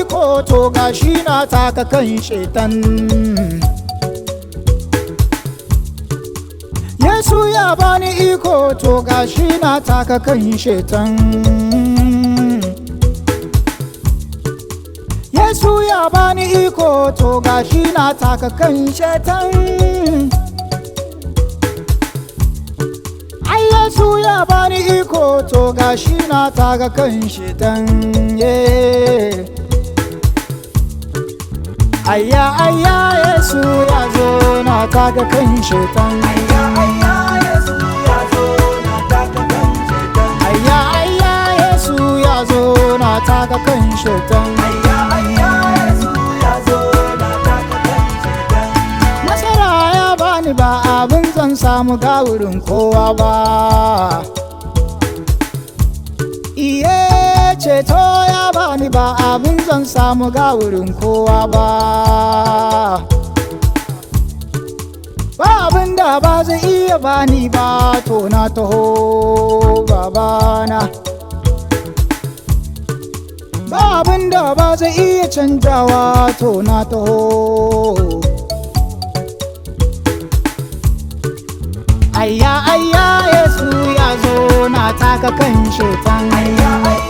iko to gashi na taka kan shetan Yesu ya bani iko to gashi na taka kan shetan Yesu ya bani iko to gashi na taka kan shetan Ai Yesu ya bani iko to gashi na taka kan shetan yeah. Ayya ayya Yesu ya zo na taka kan shetan Ayya ayya Yesu ya zo na taka kan shetan Ayya ayya Yesu ya zo na taka kan shetan Ayya ayya Yesu ya zo na taka kan shetan Nasara ya bani ba abin zan samu ga wurin kowa ba Iye ceto ya bani ba abin zan samu ga wurin kowa ba Ba abin da ba zai iya bani ba to na taho babana Ba abin da ba zai iya canjawa to na taho Ayya ayya Yesu ya zo na taka kan shetan Ayya ayya